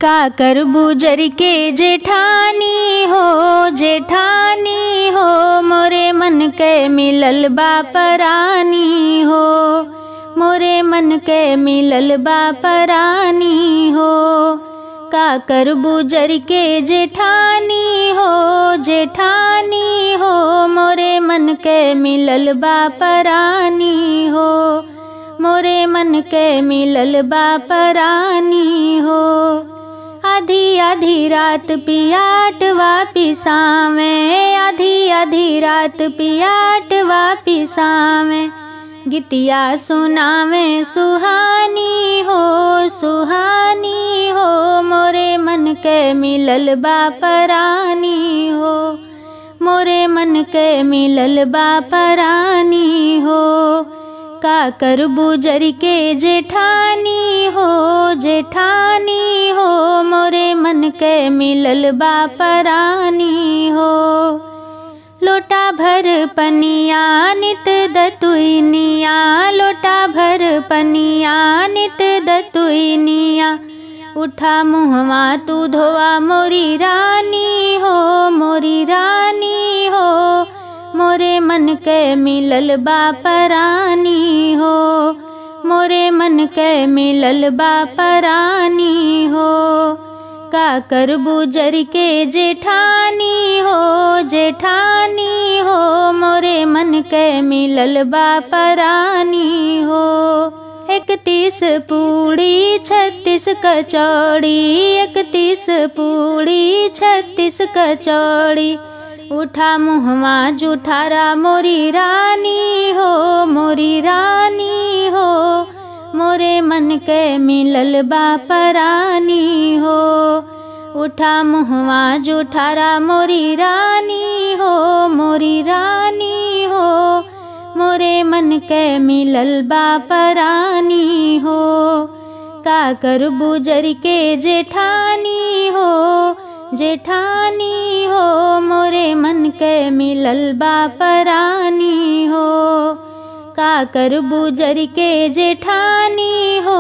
का कर बुजर के जेठानी हो जेठानी हो मोरे मन के मिलल बा परानी हो मोरे मन के मिलल बा परानी हो का कर बुजर के जेठानी हो जेठानी हो मोरे मन के मिलल बा परानी हो मोरे मन के मिलल बा परानी हो आधी आधी रात पियाट वापिसावे आधी आधी रात पियाट वापिसावे गीतिया सुनावे सुहानी हो सुहानी हो मोरे मन के मिलल बा परानी हो मोरे मन के मिलल बा परानी हो का कर बुजर के जेठानी हो जेठानी हो मोरे मन के मिलल बा परानी हो लोटा भर पनिया नित दतुइनिया लोटा भर पनिया नित दतुइनिया उठा मुहवा तू धोआ मोरी रानी हो मोरी रानी हो मोरे मन के मिलल बा परानी हो मोरे मन के मिलल बा परानी हो का कर बुजर के जेठानी हो जेठानी हो मोरे मन के मिलल बा परानी हो इकतीस पूड़ी छत्तीस कचौड़ी इकतीस पूड़ी छत्तीस कचौड़ी उठा मुहवा जुठारा मोरी रानी हो मोरी रानी हो मोरे मन के मिलल बा परानी हो उठा मुहवा जुठारा मोरी रानी हो मोरी रानी हो मोरे मन के मिलल बा परानी हो का कर बुजर के जेठानी हो जेठानी हो मोरे मन के मिलल बा परानी हो का कर बुजर के जेठानी हो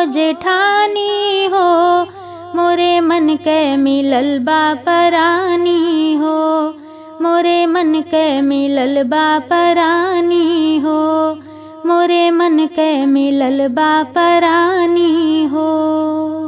जेठानी हो मोरे मन के मिलल बा परानी हो मोरे मन के मिलल बा परानी हो मोरे मन के मिलल बा परानी हो